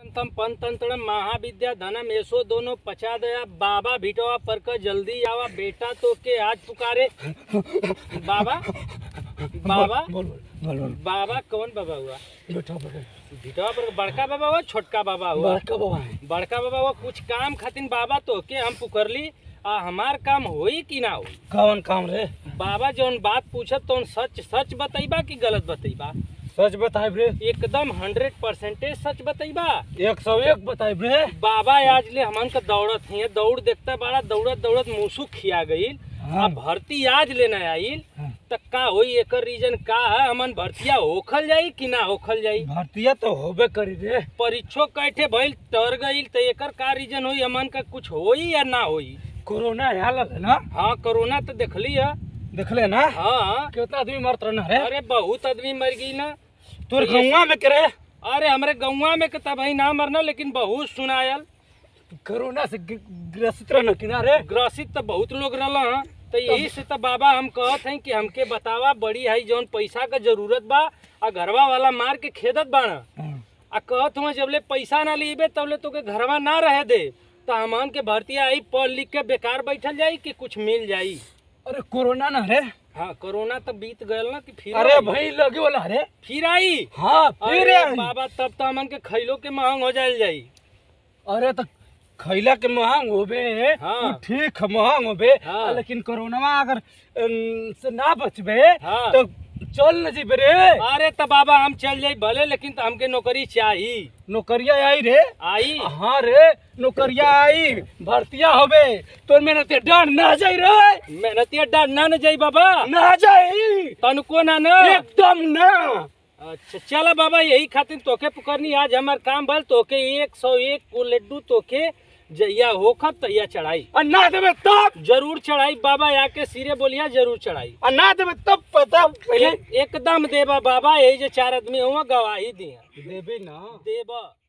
तम पंतंत्र महाविद्या धनम ऐसो दोनों पचा दया बाबा भिटवा पर का जल्दी आवा बेटा तो के आज पुकारे बाबा बाबा बोल बोल बोल बोल बाबा कौन बाबा हुआ बेटा बोल भिटवा पर बड़का बाबा हुआ छोटका बाबा हुआ बड़का बाबा है बड़का बाबा हुआ कुछ काम खातिर बाबा तो के हम पुकरली आ हमार काम होई कि ना होई कौन काम रे बाबा जौन बात पूछत तौन सच सच बतैबा कि गलत बतैबा सच बताए रे एकदम हंड्रेड परसेंटेज सच बतैबा एक सौ एक बताए रे बाबा आज ले हमन का दौड़त है दौड़ देखता बड़ा दौड़त दौड़त मूसू खिया गईल हाँ। आ भर्ती आज लेना आइल हाँ। त का होई एकर रीजन का है हमन भर्तिया होखल जाई कि ना होखल जाई भारतीय तो होबे करी रे परीक्षो कैठे भइल तर गईल त एकर का रीजन होई हमन का कुछ होई या ना होई कोरोना आयल है ना हाँ कोरोना तो देखली है देखले ना हाँ कितना आदमी मरत रहा रे अरे बहुत आदमी मर गई ना तोर गौवा में करे अरे हमरे गौवा में कता भाई ना मरना लेकिन बहुत सुनायल कोरोना से ग- ग्रसित रहना किनारे ग्रसित तो बहुत लोग रहल तो यही से तो बाबा हम कहत हैं कि हमके बतावा बड़ी है जौन पैसा का जरूरत बा आ घरवा वाला मार के खेदत बाना आ कहत हुआ जबले पैसा ना लीबे तबले तोके घरवा ना रहे दे तो हमन के भर्ती आई पढ़ लिख के बेकार बैठल जाई कि कुछ मिल जाई अरे कोरोना ना रे हाँ कोरोना तो बीत गयल ना कि फिर अरे आई। भाई लगे वाला रे फिर आई हाँ फिर अरे आई। बाबा तब तो हमन के खैलो के महंग हो जायल जाई अरे तो खैला के महंग होबे हाँ। उ ठीक है महंग होबे हाँ। लेकिन कोरोना अगर अम, से ना बचबे हाँ। तो चल न जीबे रे अरे तो बाबा हम चल जाई भले लेकिन तो हमके नौकरी चाहिए नौकरिया आई रे आई हाँ रे नौकरिया आई भर्तिया होबे तो मेहनत डर ना जाई रे मेहनतिया डर ना न जाई बाबा ना जाई तनको ना न एकदम ना अच्छा चला बाबा यही खातिर तोके पुकरनी आज हमार काम भल तोके एक सौ एक को लड्डू तोके जइया होखत तैया चढ़ाई और ना देबे तब जरूर चढ़ाई बाबा आके सिरे बोलिया जरूर चढ़ाई और ना देबे तब पता पहले एक- एकदम देबा बाबा यही जो चार आदमी हुआ गवाही दिया देबे ना देबा